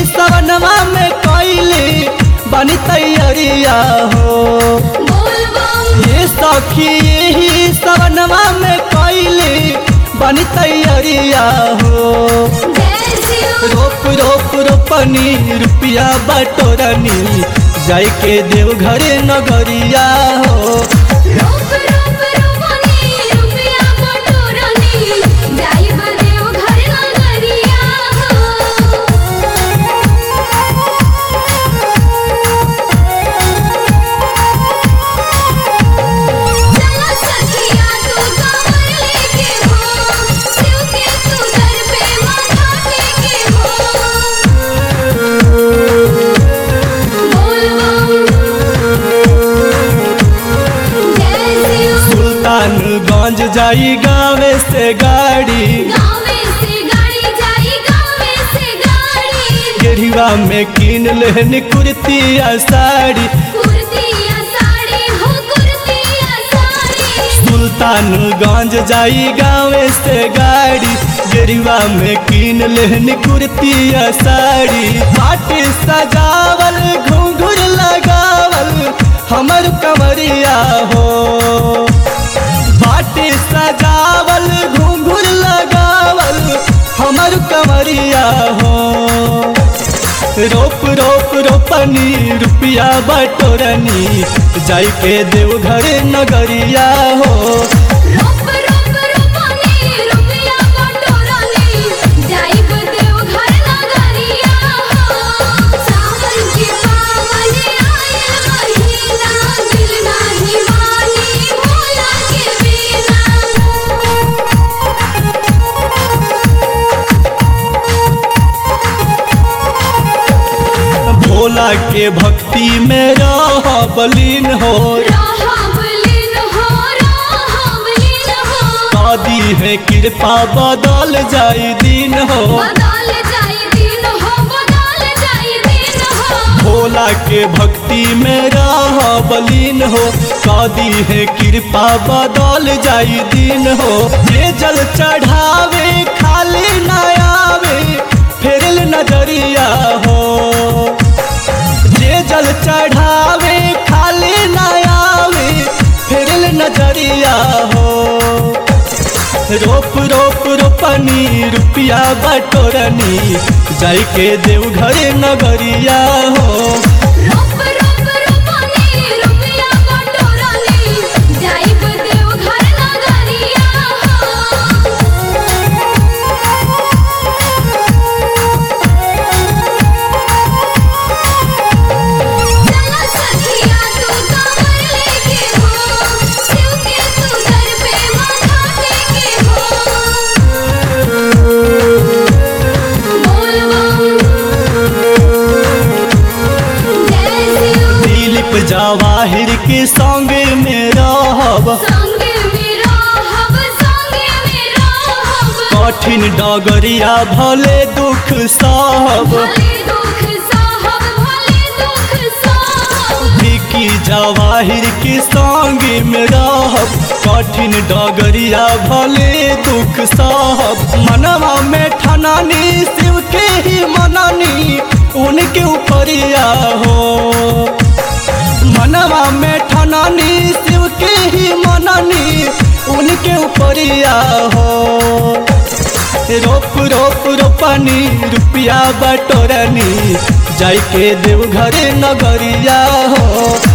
सवनवा में कैली बनी तैयारिया हो बोल बम ये सखी यही सवनवा में कैली बनी तैयारिया हो जय शिव रोप रोप रोपनी रुपया बटोरनी जाय के देव घरे नगरिया हो रोप रोप रोपनी रुपया बटोरनी जाइब देव घर नगरिया चला सखिया तू कमर लेके हो शिव के तू दर पे माथा टेके हो बोल बम जय शिव सुल्तानगंज जाई गावे से गाड़ी गावे से गाड़ी जाई गावे से गाड़ी गेढ़िवा में कीन लेहन कुर्ती आ साड़ी कुर्तिया साड़ी हो कुर्तिया साड़ी सुल्तानगंज जाई गावे से गाड़ी गेढ़िवा में कीन लेहन कुर्ती आ साड़ी माटी सजावल घुंघुर लगावल हमर कमरिया हो बाटी सजावल घुंघुर लगावल हमर कमरिया हो रोप रोप रोपनी रुपया बटोरनी जाई के देव घरे नगरिया हो रोप रोप रोपनी रुपया बटोरनी जाइब देव घर नगरिया हो सावन के पावन आयल महीना दिल नाही मानी भोला के बिना भोला के भक्ति में रह बलीन हो राहबलीन हो राहबलीन हो दादी है कृपा बदल जाई दिन हो बदल जाई दिन हो बदल जाई दिन हो भोला के भक्ति में रह बलीन हो दादी है कृपा बदल जाई दिन हो ये जल चढ़ावे खाली न आवे फेरल नजरिया हो जे जल चढ़ावे खाली न आवे फेरल नजरिया हो रोप रोप रोपनी रुपया बटोरनी जाई के देव घरे नगरिया हो रोप रोप रोपनी रुपया बटोरनी जाइब देव घर नगरिया चला सखिया तू कमर लेके हो शिव के तू दर पे माथा टेके हो बोल बम जय शिव दिलीप जवाहिर के संग में रहब संगे मेरा हब संगे मेरा हब कठिन डगरिया भले दुख सहब भले दुख साहब भले दुख साहब विकी जवाहिर के संग में रहब कठिन डगरिया भले दुख सहब मनवा में ठनानी शिव के ही मननी उनके ऊपरिया हो मनवा में ठनानी शिव के ही मननी उनके ऊपरिया हो रोप रोप रोपनी रुपया बटोरनी जाई के देव घरे नगरिया हो